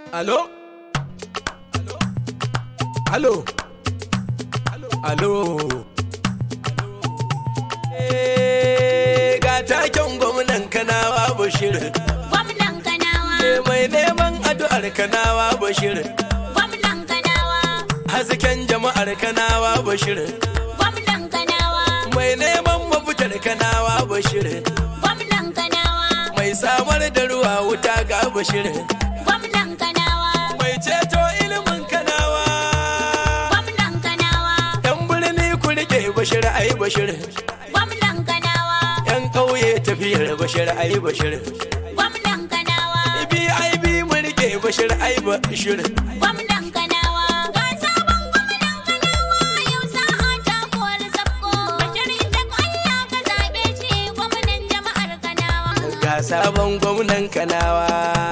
Alo? Alo? Alo? Eh, ga taken gwamnan kanawa Bashir. Gwamnan Kanawa, Eh, mai neman addu'ar kanawa Bashir. gwamnan Kanawa, Hasken jama'ar kanawa Bashir. gwamnan Kanawa, Mai neman mafitar kanawa Bashir. gwamnan Kanawa, Mai samar da ruwa wuta ga Bashir. gwamnan Kanawa, Mai ceto ilimin kanawa. gwamnan Kanawa, Yan birni ku rike Bashir ai Bashir. gwamnan Kanawa, Yan ƙauye tafiyar Bashir ai Bashir. gwamnan Kanawa, BIB mu rike Bashir ai Bashir. gwamnan Kanawa. Ga sabon gwamnan Kanawa, yau sa'a ta kowar sabko. Bashir Ishaq Allah ka zaɓe shi gwamnan jama'ar Kanawa. Ga sabon gwamnan kanawa.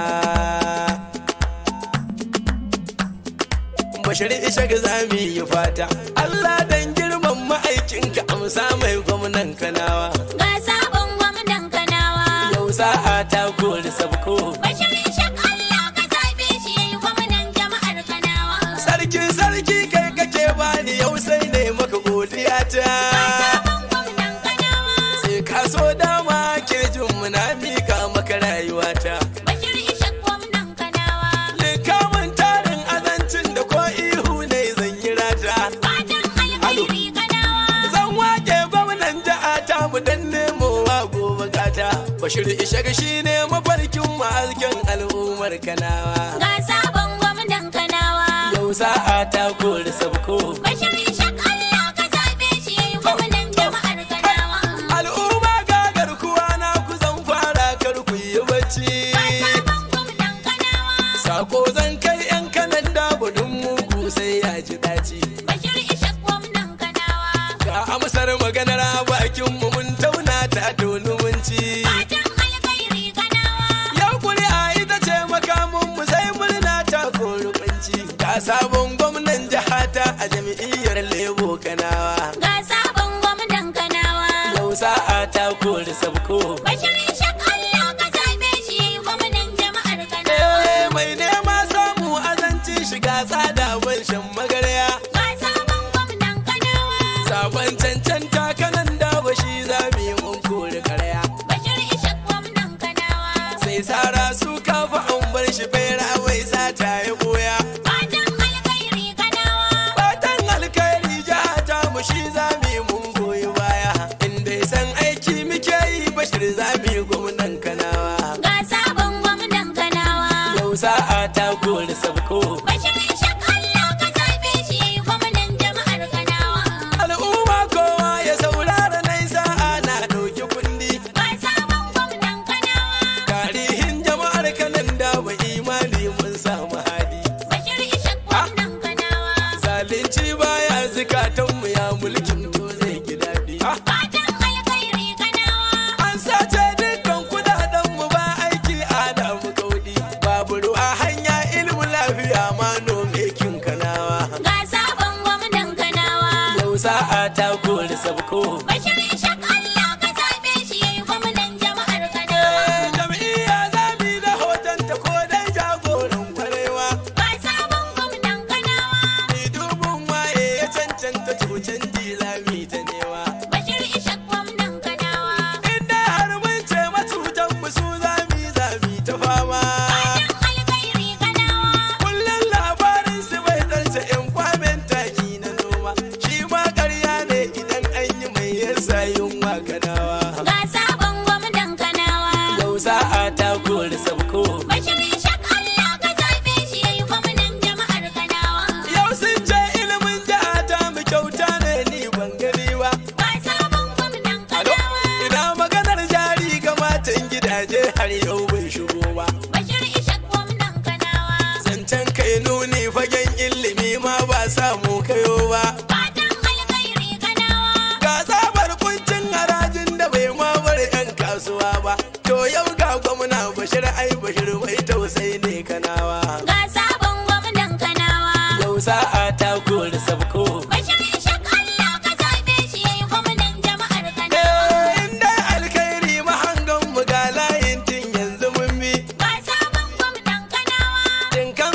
Bashir Ishaq za mu yi fata. Allah dan girman ma'aikinka amsa mai gwamnan kanawa. Ga sabon gwamnan Kanawa. Yau sa'a ta kori sabko. Bashir Ishaq Allah ka zaɓe shi yayi gwamnan jama'ar Kanawa. Sarki sarki kai kake bani yau sai ne maka godiya ta. Sabon gwamnan Kanawa. Sai ka so dama ke jin muna mika maka rayuwata. Bashir Ishaq gwamnan Kanawa. Likamin tarin azancin da ko ihu ne zan yi rata. Fatan alkhairi Kanawa. Zan wake gwamnan jiha ta mu dan nemowa gobe gata. Bashir Ishaq shi ne mafarkin ma'azkin al'ummar Kanawa. Ga sabon gwamnan Kanawa. Yau sa'a ta kori sabko. Bashir Ishaq Allah ka zaɓe shi yayi gwamnan jama'ar Kanawa. Al'umma ga garkuwa na ku zan fara kar ku yi bacci. Ga sabon gwamnan Kanawa. Sako zan kai 'yan kanan dabudin mugu sai ya ji daci. Bashir Ishaq gwamnan Kanawa. Ga amsar maganar bakin mu mun tauna ta doni mun ci. Fatan alkhairi Kanawa. Yau kuri'a ita ce makamun mu sai murna ta kori kunci. Ga sabon gwamnan jihata a jam'iyyar Lebo Kanawa. Ga sabon gwamnan Kanawa. Yau sa'a ta kori sabko. Bashir Ishaq Allah ka zaɓe shi yayi gwamnan jama'ar Kanawa. Eh, mai nema samu azanci shiga tsada ban shan magarya. Ga sabon gwamnan Kanawa. Sabon cancanta kanan da bashi za mu yi mun kori karya. Bashir Ishaq gwamnan Kanawa. Sai sara su kafa an bar shi fera wai sata ya koya. Fatan alkhairi Kanawa. Fatan alkhairi jihata mu shi za mu yi mun goyi baya. Inda san aiki muke yi bashir za mu yi gwamnan kanawa. Ga sabon gwamnan Kanawa. Yau sa'a ta kori sabko. Bashir Ishaq Allah ka zaɓe shi yayi gwamnan jama'ar Kanawa. Al'umma kowa ya saurara nai sa'a na ɗauki kundi. Ga sabon gwamnan Kanawa. Tarihin jama'ar kanan da wa imani mun samu hali. Bashir Ishaq gwamnan Kanawa. Zalunci baya zukatanmu ya mulkin to zai ki daɗi. Fatan alkhairi Kanawa. An sace dukkan kudaden mu ba aiki ada mu kaudi. Babu ruwa hanya ilimin lafiya ma nome kin kanawa. Ga sabon gwamnan Kanawa. Yau sa'a ta kori sabko. Bashir Ishaq Allah ka zaɓe shi yayi gwamnan jama'ar Kanawa. Eh, Jam'iyya zabi da hotonta ko dai jagoran kwarewa. Ga sabon gwamnan Kanawa. Ni dubun waye ya cancanta cucin lami ta newa. Bashir Ishaq gwamnan Kanawa. Inda har mun ce matutan mu su zami zami ta fama. Fatan alkhairi Kanawa. Kullum labarin su bai zarce in kwamen taki na noma. Shi ma ƙarya ne idan an yi mai yasa yunwa kanawa. Ga sabon gwamnan Kanawa. Yau sa'a ta kori sabko. Bashir Ishaq Allah ka zaɓe shi yayi gwamnan jama'ar Kanawa. Yau sun ce ilimin jiha ta mu kyauta ne ni ban gani ba. Ga sabon gwamnan Alo, Kanawa. ina maganar jari ga matan gidaje har yau bai shigo ba. Bashir Ishaq gwamnan Kanawa. Zancen kai nuni fagen ilimi ma ba samu kayo ba. Fatan alkhairi Kanawa. Ga zabar kuncin harajin da bai ma bar 'yan kasuwa ba. To yau ga gwamna bashir ai bashir mai tausayi ne kanawa. Ga sabon gwamnan Kanawa. Yau sa'a ta kori sabko. Bashir Ishaq Allah ka zaɓe shi yayi gwamnan jama'ar Kanawa. Eh, inda alkhairi mahangan mu ga layin tun yanzu mun bi. Ga sabon gwamnan Kanawa. Tinkan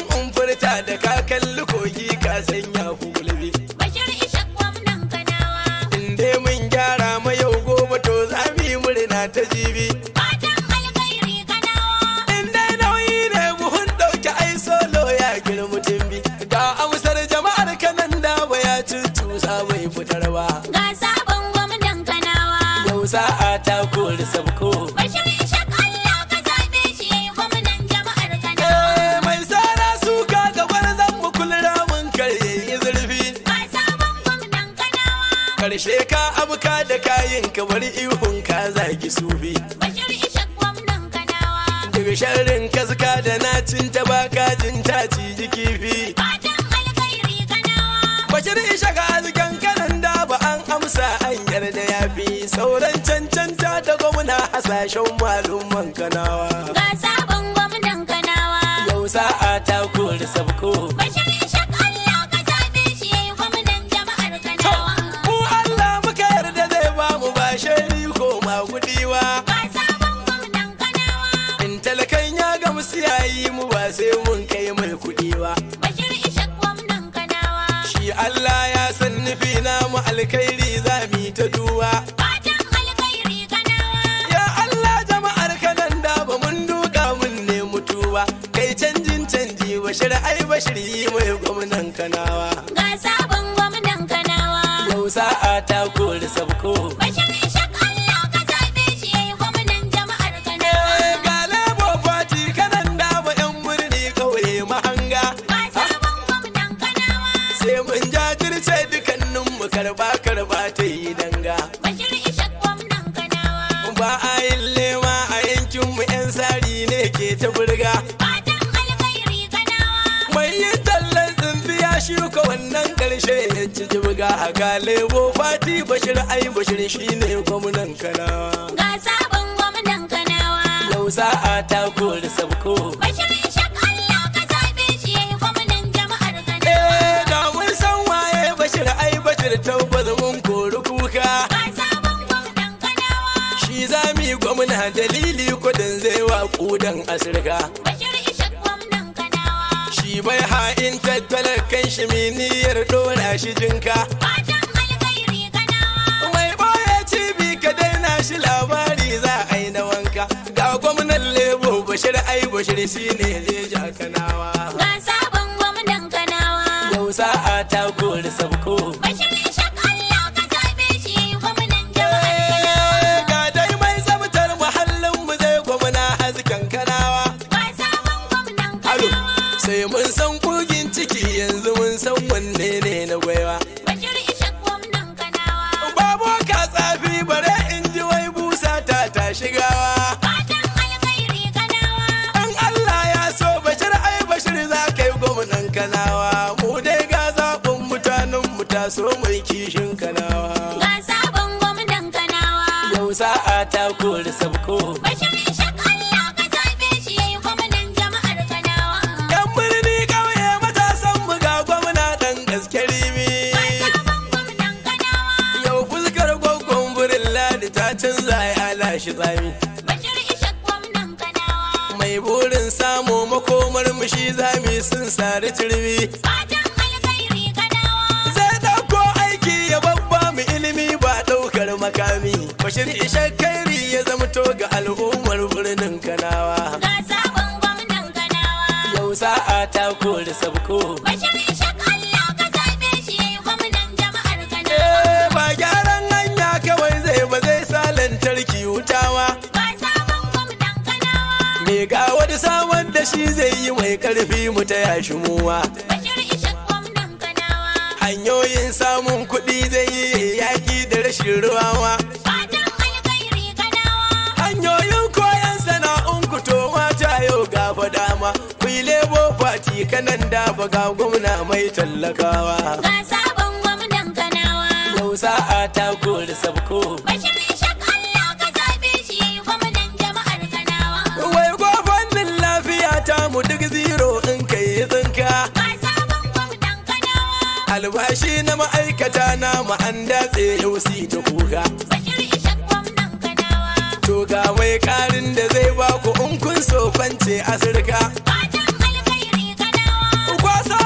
da ka kalli kogi ka sanya ku gulbi Bashir Ishak gwamnan Kanawa. in dai mun gyara ma yau gobe to za mu yi murna ta jibi Fatan alkhairi Kanawa. in dai nauyi ne buhun ɗauki ai solo ya girma tumbi ga amsar jama'ar kanan da ba ya cucusa bai fitar ba Ga sabon gwamnan Kanawa. yau sa'a ta kori sabko Bashir Ishak Allah ka zaɓe shi yayi gwamnan jama'ar Kanawa. Eh, mai sara suka ga zan mu kulra mun karye yi zurfi Ga sabon gwamnan Kanawa. karshe ka abuka da kayin ka bari ihun ka zagi sufi Bashir Ishak gwamnan Kanawa. daga sharrin kaska da nacin ta baka jin ta ciji kifi Fatan alkhairi Kanawa. bashir isha ga azkan kanan da ba an amsa an yarda ya fi sauran cancanta da gwamna hasashen malumman kanawa Ga sabon gwamnan Kanawa. yau sa'a ta kori sabko Bashir Ishak Allah ka zaɓe shi yayi gwamnan jama'ar Kanawa. mu Allah muka yarda zai ba mu ba shari ko magudiwa Ga sabon gwamnan Kanawa. in talakan ya ga musu yayi mu ba sai mun kai mai kuɗi ba Bashir Ishak gwamnan Kanawa. shi Allah ya san nufi na mu alkhairi za mu yi ta duba Fatan alkhairi Kanawa. ya Allah jama'ar kanan da ba mun duka mun ne mutuwa kai canjin canji bashir ai bashir yi mai gwamnan kanawa Ga sabon gwamnan Kanawa. yau sa'a ta kori sabko Bashir Ishak Allah ka zaɓe shi yayi gwamnan jama'ar Kanawa. Eh, ga lebo fati kanan da ba yan murni kauye mahanga Ga sabon gwamnan Kanawa. sai mun jajirce dukannin mu karba karba ta yi danga Bashir Ishak gwamnan Kanawa. ba a yin lema a yankin mu yan sari ne ke ta burga Fatan alkhairi Kanawa. mai yin tallan tsintsiya shuka wannan karshe ya ci jibga a ga lebo fati bashir ai bashir shine gwamnan kanawa Ga sabon gwamnan Kanawa. yau sa'a ta kori sabko Bashir Ishak Allah ka zaɓe shi yayi gwamnan jama'ar Kanawa. eh da mun san waye bashir ai bashir tabbas mun kori kuka Ga sabon gwamnan Kanawa. shi za mu yi gwamna dalili kudin zai wa kudan asirka Bashir Ishak gwamnan Kanawa. shi bai ha'in tattalar kan shi miniyar dora shi jinka Fatan alkhairi Kanawa. mai boye cibi ka daina shi labari za a yi na wanka ga gwamnan lebo bashir ai bashir shi ne zai ja kanawa Ga sabon gwamnan Kanawa. yau sa'a ta kori sabko Bashir Ishak Allah ka zaɓe shi yayi gwamnan jama'ar Eh, Kanawa. ga dai mai tsabtar muhallin mu zai gwamna hasken kanawa Ga sabon gwamnan alo Kanawa. sai mun san kugin ciki yanzu mun san wanne ne na gwaiwa Bashir Ishak gwamnan Kanawa. Babo ka tsafi bare in ji wai busa ta ta shigawa. Fatan alkhairi Kanawa. Dan Allah ya so bashir ai bashir za ka yi gwamnan kanawa. Mu dai ga zaɓin mutanen mu taso mai kishin kanawa. Ga sabon gwamnan Kanawa. Yau sa'a ta kori sabko. Bashir Ishak Allah ka zaɓe shi yayi gwamnan jama'ar Kanawa. Yan birni ƙauye matasan mu ga gwamna ɗan gaske rimi. Ga sabon gwamnan Kanawa. Yau fuskar gwaggon burin ladi ta canza ya lashe tsami. Bashir Ishak gwamnan Kanawa. Mai burin samu makomar mu shi zami sun sari turmi. Fatan alkhairi Kanawa. zai dauko aiki ya babba mu ilimi ba daukar makami bashir ishak kairi ya zamto ga al'ummar birnin kanawa Ga sabon gwamnan Kanawa. yau sa'a ta kori sabko Bashir Ishak Allah ka zaɓe shi yayi gwamnan jama'ar Kanawa. Eh, ba gyaran hanya kawai zai ba zai sa lantarki wutawa Ga sabon gwamnan Kanawa. me ga wani saman da shi zai yi mai karfi mu ta yashi muwa Bashir Ishak gwamnan Kanawa. hanyoyin samun kuɗi zai yi yaƙi da rashin ruwawa Fatan alkhairi Kanawa. hanyoyin koyon sana'un ku to mata yau gaba dama ku yi lebo fati kanan da ga gwamna mai tallakawa Ga sabon gwamnan Kanawa. yau sa'a ta kori sabko Bashir Ishak Allah ka zaɓe shi yayi gwamnan jama'ar Kanawa. wai fannin lafiya ta mu duk zero in kai tsinka Ga sabon gwamnan Kanawa. albashi na ma'aikata na mu an datse yau si ta kuka Bashir Ishak gwamnan Kanawa. to ga mai karin da zai ba ku in kun so kwance asirka Fatan alkhairi Kanawa. kwasa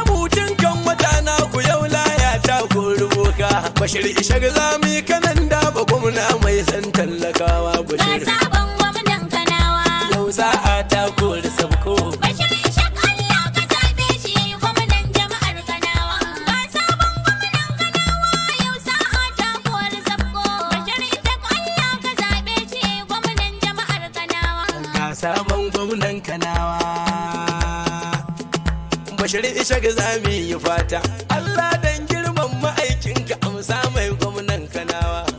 bashir ishar zami kanan da ba gwamna mai san tallakawa Ga bashir sabon gwamnan Kanawa. yau sa'a ta kori sabko Bashir Ishaq Allah ka zaɓe shi gwamnan jama'ar Kanawa. Ga sabon gwamnan Kanawa yau sa'a ta kori sabko. Bashir Ishaq Allah ka zaɓe shi gwamnan jama'ar Kanawa. ga sabon gwamnan kanawa bashir ishar zami yi fata Allah dan girman ma'aikinka amsa mai gwamnan kanawa